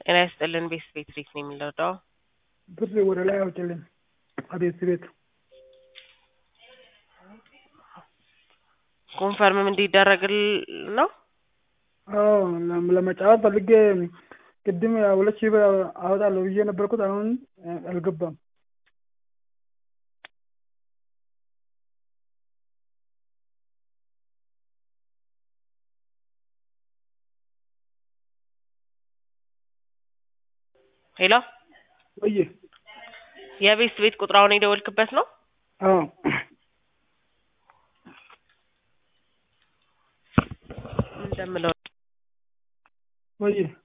ጤና ይስጥልን ቤት ቤት ቤት ነው የሚለዳው ብር ወደ ላይ አውጭልኝ አቤት ቤት ኮንፈርምም እንዲደረግል ነው። አዎ ለም- ለመጫወት ፈልጌ ቅድም ሁለት ሺህ ብር አወጣለሁ ብዬ ነበርኩት አሁን አልገባም። ሄሎ ወይ የቤት ቤት ቁጥራውን የደወልክበት ነው? አዎ ምን እንደምለው ወይ